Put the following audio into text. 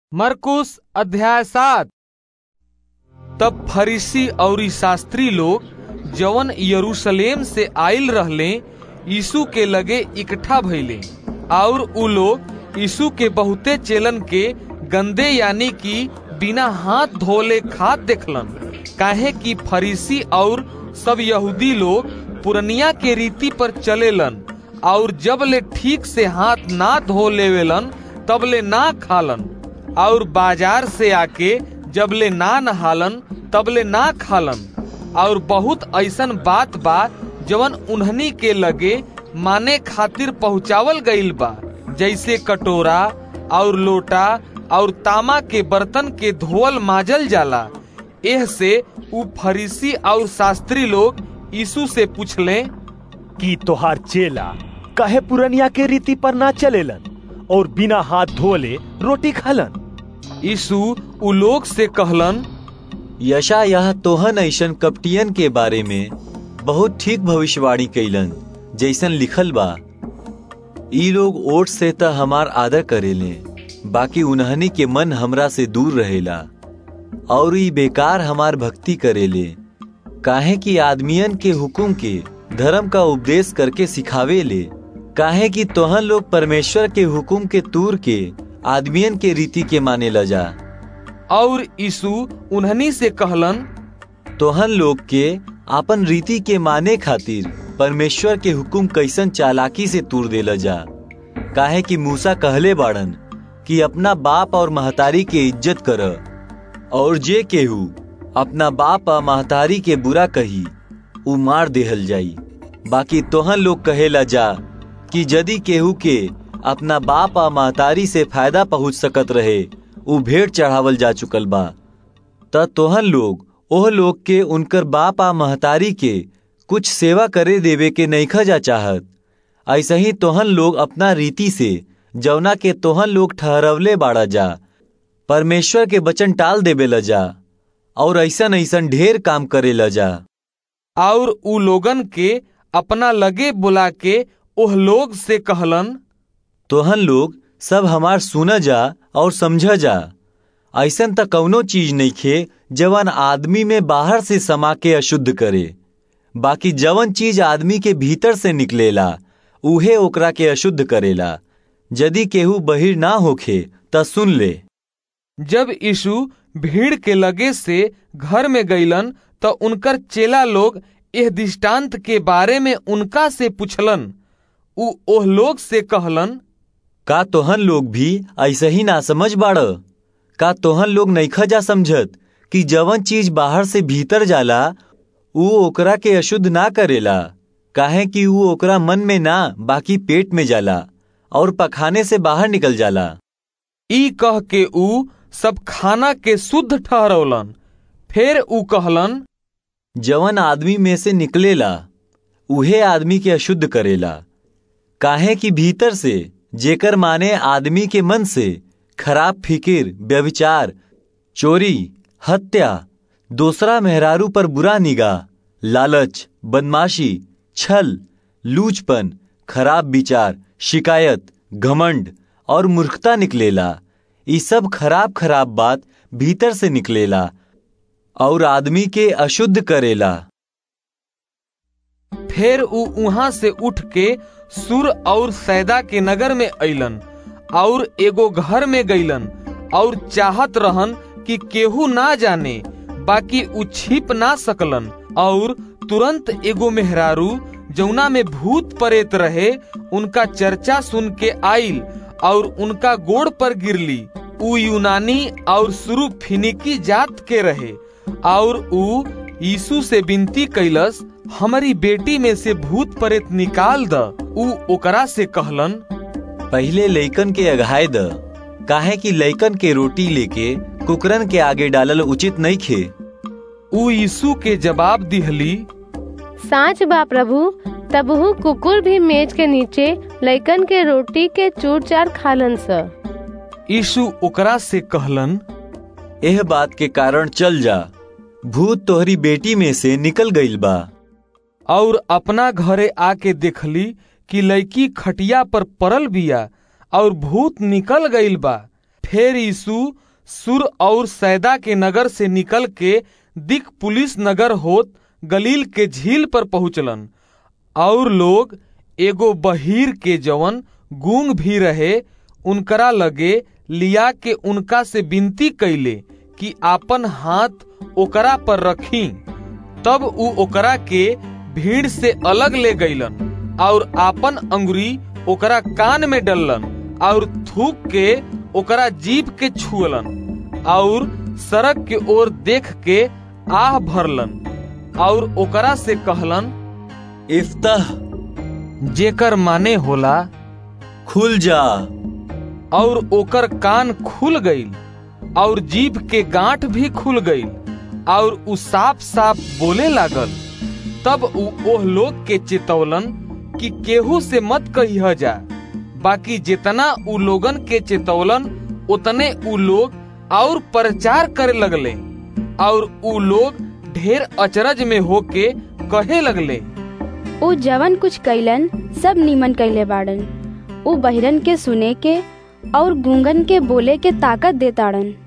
मरकुस अध्याय सात तब फरीसी और शास्त्री लोग जवन यरूशलेम से आइल रहले यीशु के लगे इकट्ठा भइले और उ लोग यीशु के बहुते चेलन के गंदे यानी कि बिना हाथ धोले खात देखलन काहे कि फरीसी और सब यहूदी लोग पुरनिया के रीति पर चलेलन और जब ले ठीक से हाथ ना धो लेवेलन तब ले ना खालन और बाजार से आके जब ले ना नहालन तब ले ना खालन और बहुत ऐसन बात बा जवन उन्हनी के लगे माने खातिर पहुँचावल गईल बा जैसे कटोरा और लोटा और तामा के बर्तन के धोवल माजल जाला एह से उ फरीसी और शास्त्री लोग यीशु से पूछले कि तोहार चेला कहे पुरनिया के रीति पर ना चलेलन और बिना हाथ धोले रोटी खालन यीशु उ लोग से कहलन यशा यह तोहन ऐसन कपटियन के बारे में बहुत ठीक भविष्यवाणी कैलन जैसन लिखल बा ई लोग ओट से त हमार आदर करेले बाकी उन्हनी के मन हमरा से दूर रहेला और ई बेकार हमार भक्ति करेले काहे कि आदमियन के हुकुम के धर्म का उपदेश करके सिखावे ले काहे कि तोहन लोग परमेश्वर के हुकुम के तूर के आदमियन के रीति के माने ल जा और यीशु उन्हनी से कहलन तोहन लोग के आपन रीति के माने खातिर परमेश्वर के हुकुम कैसन चालाकी से तूर देला जा काहे कि मूसा कहले बाड़न कि अपना बाप और महतारी के इज्जत कर और जे केहू अपना बाप और महतारी के बुरा कही उ मार देहल जाई बाकी तोहन लोग कहेला जा कि यदि केहू के अपना बाप आ महतारी से फायदा पहुंच सकत रहे उ भेंट चढ़ावल जा चुकल बा त तोहन लोग ओह लोग के उनकर बाप आ महतारी के कुछ सेवा करे देवे के नईखा जा चाहत ऐसे ही तोहन लोग अपना रीति से जौना के तोहन लोग ठहरवले बाड़ा जा परमेश्वर के वचन टाल देवे ल जा और ऐसन ऐसन ढेर काम करे ल जा और उ लोगन के अपना लगे बुला के ओह लोग से कहलन तोहन लोग सब हमार सुन जा और समझ जा ऐसन त कौनो चीज नहीं खे जवन आदमी में बाहर से समा के अशुद्ध करे बाकी जवन चीज आदमी के भीतर से निकलेला उहे ओकरा के अशुद्ध करेला यदि केहू बहिर ना होखे त सुन ले जब यीशु भीड़ के लगे से घर में गईलन त उनकर चेला लोग एह दृष्टांत के बारे में उनका से पूछलन उ ओह लोग से कहलन का तोहन लोग भी ऐसे ही ना समझ बाड़ का तोहन लोग नईखा जा समझत कि जवन चीज बाहर से भीतर जाला ऊ ओकरा के अशुद्ध ना करेला काहे कि ऊ ओकरा मन में ना बाकी पेट में जाला और पखाने से बाहर निकल जाला ई कह के ऊ सब खाना के शुद्ध ठहरौलन फिर ऊ कहलन जवन आदमी में से निकलेला उहे आदमी के अशुद्ध करेला काहे कि भीतर से जेकर माने आदमी के मन से खराब फिकिर व्यविचार चोरी हत्या दूसरा मेहरारू पर बुरा निगाह लालच बदमाशी छल लूचपन खराब विचार शिकायत घमंड और मूर्खता निकलेला ये सब खराब खराब बात भीतर से निकलेला और आदमी के अशुद्ध करेला फिर ऊ वहां से उठ के सुर और सैदा के नगर में अइलन और एगो घर में गईलन और चाहत रहन कि केहू ना जाने बाकी उ छिप ना सकलन और तुरंत एगो मेहरारू जौना में भूत परेत रहे उनका चर्चा सुन के आइल और उनका गोड़ पर गिरली उ यूनानी और शुरू फिनिकी जात के रहे और उ यीशु से विनती कैलस हमारी बेटी में से भूत परेत निकाल द उ ओकरा से कहलन पहले लइकन के अघाय द काहे कि लइकन के रोटी लेके कुकरन के आगे डालल उचित नहीं खे उ यीशु के जवाब दिहली साच बा प्रभु तबहू कुकुर भी मेज के नीचे लइकन के रोटी के चूर चार खालन स यीशु ओकरा से कहलन एह बात के कारण चल जा भूत तोहरी बेटी में से निकल गईल बा और अपना घरे आके देखली कि लड़की खटिया पर पड़ल बिया और भूत निकल गईल बा फिर यीशु सुर और सैदा के नगर से निकल के दिक पुलिस नगर होत गलील के झील पर पहुंचलन और लोग एगो बहीर के जवन गूंग भी रहे उनकरा लगे लिया के उनका से विनती कैले कि आपन हाथ ओकरा पर रखी तब उ ओकरा के भीड़ से अलग ले गईलन और आपन अंगुरी ओकरा कान में डललन और थूक के ओकरा जीभ के छुअलन और सड़क के ओर देख के आह भरलन और ओकरा से कहलन इफ्तह जेकर माने होला खुल जा और ओकर कान खुल गईल और जीभ के गांठ भी खुल गईल और उ साफ साफ बोले लागल तब उ ओह लोग के चेतौलन कि केहू से मत कहिया जा बाकी जितना उ लोगन के चेतौलन उतने उ लोग और प्रचार करे लगले और उ लोग ढेर अचरज में होके कहे लगले उ जवन कुछ कैलन सब नीमन कैले बाड़न उ बहिरन के सुने के और गूंगन के बोले के ताकत देताड़न